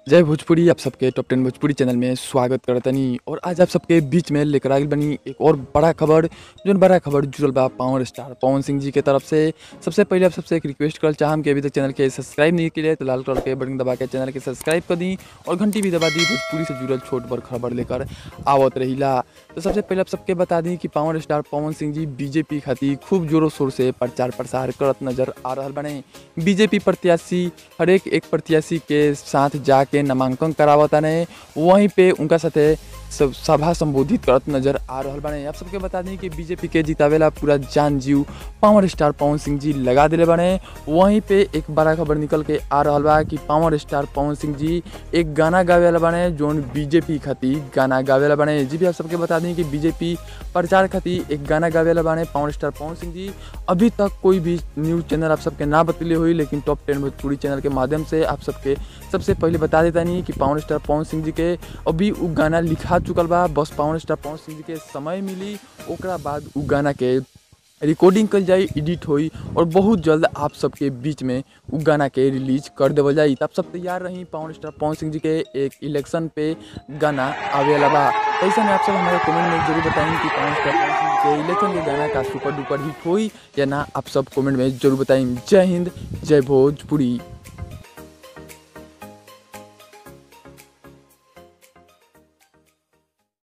जय भोजपुरी आप सबके टॉप टेन भोजपुरी चैनल में स्वागत करतनी और आज आप सबके बीच में लेकर आगे बनी एक और बड़ा खबर जो बड़ा खबर जुड़ल बा पावर स्टार पवन सिंह जी के तरफ से सबसे पहले आप सबसे एक रिक्वेस्ट करल चाहम कि अभी तक चैनल के सब्सक्राइब नहीं किए तो लाल कलर के बटन दबा के चैनल के सब्सक्राइब कर दी और घंटी भी दबा दी भोजपुरी से जुड़ल छोट बड़ खबर लेकर आवत रहीला तो सबसे पहले आप सबके बता दी कि पावर स्टार पवन सिंह जी बीजेपी खातिर खूब जोरों शोर से प्रचार प्रसार करत नजर आ रहा बने बीजेपी प्रत्याशी हर एक एक प्रत्याशी के साथ जाके नामांकन करावता ने वहीं पे उनका साथे सब सभा संबोधित करत नजर आ रहा बने आप सबके बता दें कि बीजेपी के जितावेला पूरा जान जीव पावर स्टार पवन सिंह जी लगा दिले बने वहीं पे एक बड़ा खबर निकल के आ रहा बा कि पावर स्टार पवन सिंह जी एक गाना गावे वाला बने जोन बीजेपी खातिर गाना गावे वाला बने जी भी आप सबके बता दें कि बीजेपी प्रचार खातिर एक गाना गावे वाला बने पावर स्टार पवन सिंह जी अभी तक कोई भी न्यूज़ चैनल आप सबके ना बतले हुई लेकिन टॉप टेन भोजपुरी चैनल के माध्यम से आप सबके सबसे पहले बता देता नहीं कि पावर स्टार पवन सिंह जी के अभी उ गाना लिखा चुकल बा बस पावर स्टार पवन सिंह जी के समय मिली ओकरा बाद उ गाना के रिकॉर्डिंग कल जाई एडिट होई और बहुत जल्द आप सबके बीच में उ गाना के रिलीज कर देवल जाई तब सब तैयार रही पावर स्टार पवन सिंह जी के एक इलेक्शन पे गाना आवे वाला बा ऐसे में आप सब हमारे कमेंट में जरूर बताएं कि पावर स्टार पवन सिंह के इलेक्शन के गाना का सुपर डुपर हिट होई या ना आप सब कमेंट में जरूर बताएं जय हिंद जय भोजपुरी